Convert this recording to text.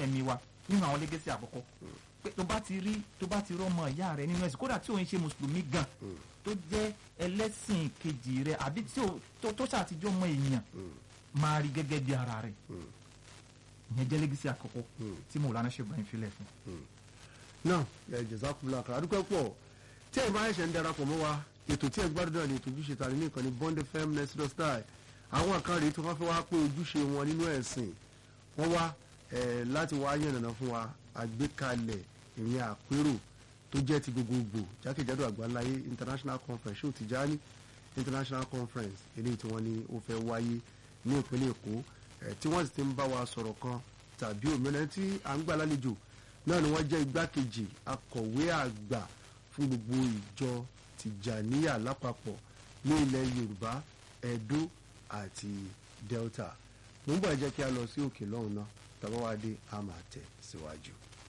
ẹ̀mí wa nínú àwọn lẹ́gẹ́sì àkọ́kọ́ pé tó bá ti rí tó bá ti rọ́mọ ìyá rẹ nínú ẹ̀sìn kódà tí òun ṣe mùsùlùmí gan tó jẹ́ ẹlẹ́sìn kejì rẹ àbí tí ò tó tó ṣàtijọ́ mọ èèyàn máa rí gẹ́gẹ́ bí ara rẹ̀ ìyẹn jẹ́ lẹ́gẹ́sì àkọ́kọ́ tí mo lánàá ṣe bá yín filẹ̀ fún. náà ẹ jazakumullahu khairan adúpẹ́ pọ̀ tí ẹ bá ẹ̀ṣẹ̀ ń darapọ̀ mọ́ wa ètò tí ẹ gbádùn náà ni ètò ojúṣe tàbí ní ìkànnì bond fm next door style àwọn kan rèé tó wá fẹ́ wá pé ojúṣe wọn nínú ẹ̀sìn wọ́n wá ẹ̀ láti wá yànnàná fún wa àgbékalẹ̀ ìrìn àpérò tó jẹ́ ti gbogbogbò jákèjádò àgbáláyé international conference ṣó Tijani international conference eléyìí tí wọ́n ní ó fẹ́ wáyé ní ìpínlẹ̀ èkó ẹ̀ tí wọ́n sì ti ń bá wa sọ̀rọ̀ kan tàbí òmìnira tí à ń gbà lálejò náà ni wọ́n jẹ́ igbákejì akọ̀wé àgbà fún gbogbo ìjọ Tìjàníyà lápapọ̀ ní ilẹ̀ Yorùbá Ẹdó àti Delta mo ń bọ̀ ẹ jẹ́ kí a lọ sí òkè lọ́hùn náà tàbá wá dé a máa tẹ̀ síwájú.